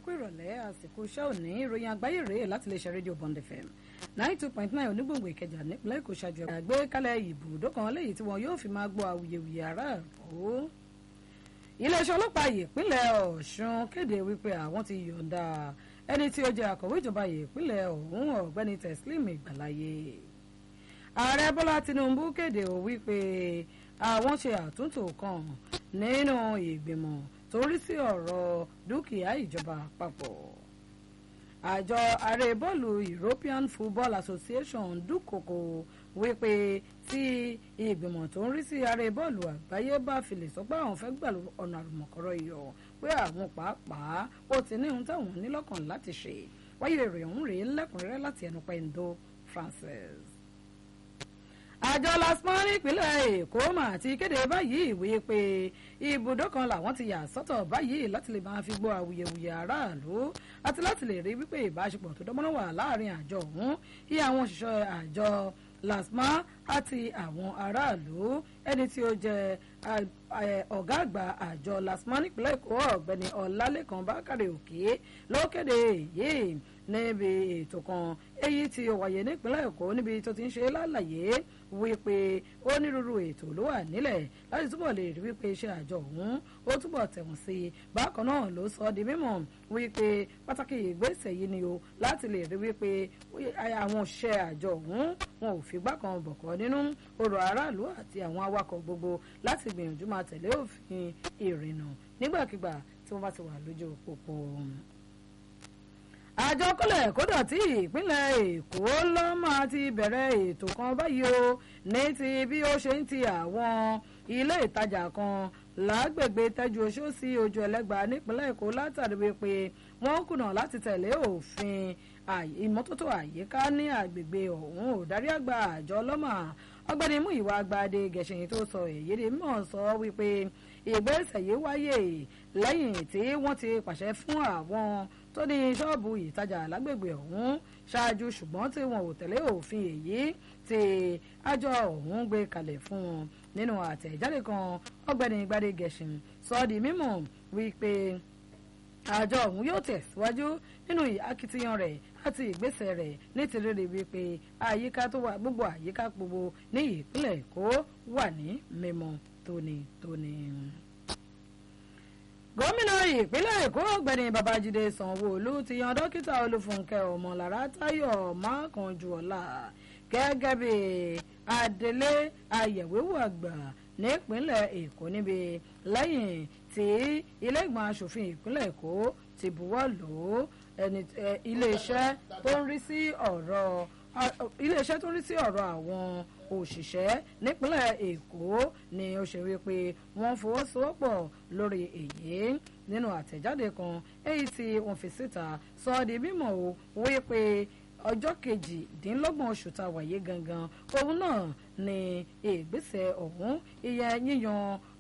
kú ìrọ̀lẹ́ àsìkò iṣẹ́ òní ìròyìn àgbáyé rèé láti lè ṣe rédíò Bond FM ninety two point nine onígbòǹgbò ìkẹjà nípínlẹ̀ èkó ṣáájú ẹ̀ka gbé kálẹ̀ ibùdó kan léyìí tí wọn yóò fi máa gbọ́ awuyewuye aráàlú. iléeṣẹ́ ọlọ́pàá ìpínlẹ̀ ọ̀ṣun kéde wípé àwọn ti yọ̀ǹda ẹni tí ó jẹ́ akọ̀wé ìjọba ìpínlẹ̀ ọ̀hún ọ̀gbẹ́ni teslim ìgbàláyé. ààrẹ bọ́lá tinubu kéde ò wípé àwọn ṣe àtúntò kan nínú ìgbìmọ̀ tó rí sí ọ̀rọ̀ dúkìá ìjọba àpapọ̀ àjọ ààrẹ bọ́ọ̀lù European Football Association dúkòkò wípé tí ìgbìmọ̀ tó ń rí sí ààrẹ bọ́ọ̀lù àgbáyé bá fi lè sọ pé àwọn fẹ́ gbà ọ̀nà àlùmọ̀kọ́rọ̀ iyọ̀ pé àwọn pàápàá ó ti ní ohun táwọn nílọ́kàn láti ṣe wáyé rẹ̀ ọ̀hún rèé lẹ́kùnrẹ́rẹ́ láti ẹnu pẹ̀ndó Francis àjọ lasmọ́ nípínlẹ̀ èkó mà ti kéde báyìí ìwé pé ibùdó kan làwọn ti yà sọ́tọ̀ báyìí láti lè máa fi gbọ́ awuyewuye aráàlú àti láti lè rí wípé ìbáṣepọ̀ tó dánmọ́rán wà láàrin àjọ ọ̀hún iye àwọn òṣìṣẹ́ àjọ lasma àti àwọn aráàlú ẹni tí ó jẹ́ ọ̀gá àgbà àjọ lasma nípínlẹ̀ èkó ọ̀gbẹ́ni ọlálékan bákàrẹ̀ òkè ló kéde èyí níbi ètò kan èyí tí ó wáyé nípínlẹ̀ èkó níbi tó ti ń ṣe lálàyé wípé onírúurú ètò ló wà nílẹ̀ láti túbọ̀ lè rí wípé iṣẹ́ àjọ ọ̀hún ó túbọ̀ tẹ̀wọ̀n sí i bákan náà ló sọ di mímọ̀ wípé pàtàkì ìgbésẹ̀ yìí ni o láti lè rí wípé àwọn òṣìṣẹ́ àjọ ọ̀hún wọn ò figbá kan bọ̀kọ́ nínú ọ̀rọ̀ aráàlú àti àwọn awakọ̀ gbogbo láti gbìyànjú máa tẹ̀lé òfin ìrìnnà nígbàkigbà tí wọ́n bá ti wà lójú pópó àjọ kọlẹ̀ kódà tí ìpínlẹ̀ èkó ló máa ti bẹ̀rẹ̀ ètò kan báyìí o ní ti bí ó ṣe ń ti àwọn ilé ìtajà kan lágbègbè tẹ́jú oṣó sí ojú ẹlẹ́gba nípínlẹ̀ èkó látàrí wípé wọ́n kùnà láti tẹ̀lé òfin ìmọ́tótó àyíká ní àgbègbè ọ̀hún òdarí àgbà àjọ ọlọ́mà ọgbẹ́ni Múyìwá Agbáde gẹ̀ṣẹ̀yìn tó sọ èyí ni mọ̀ sọ wípé ìgbésẹ̀ yìí wáyé lẹ́yìn tí wọ́n ti pàṣẹ fún àwọn tó ní ṣọ́ọ̀bù ìtajà lágbègbè ọ̀hún ṣáájú ṣùgbọ́n tí wọn ò tẹ̀lé òfin èyí tí àjọ ọ̀hún gbé kalẹ̀ fún wọn nínú àtẹ̀jáde kan ọ̀gbẹ́ni Gbadé Gẹ̀ṣin sọ di mímọ̀ wípé àjọ ọ̀hún yóò tẹ̀síwájú nínú akitiyan rẹ̀ àti ìgbésẹ̀ rẹ̀ nítorí wípé àyíká tó wà gbogbo àyíká gbogbo ní ìpínlẹ̀ Èkó wà ní mímọ́ tónítóní gómìnà ìpínlẹ̀ èkó ọ̀gbẹ́ni babájídé sanwó-olú ti yan dókítà olúfúnkẹ́ ọmọlára táyọ̀ mákànjúọlá gẹ́gẹ́ bí adelé ayẹ̀wéwò àgbà nípínlẹ̀ èkó níbi lẹ́yìn tí ilé ìgbìmọ̀ asòfin ìpínlẹ̀ èkó ti buwọ́ lù ú iléeṣẹ́ tó ń rí sí ọ̀rọ̀ iléeṣẹ́ tó ń rí sí ọ̀rọ̀ àwọn òṣìṣẹ́ nípínlẹ̀ èkó ni ó ṣe wípé wọ́n fọwọ́sowọ́pọ̀ lórí èyí nínú àtẹ̀jáde kan èyí tí wọ́n fi síta sọ ọ́ di mímọ̀ o wípé ọjọ́ kejìdínlọ́gbọ̀n oṣù tá a wáyé gangan òun náà ni ìgbésẹ̀ ọ̀hún ìyẹn yíyan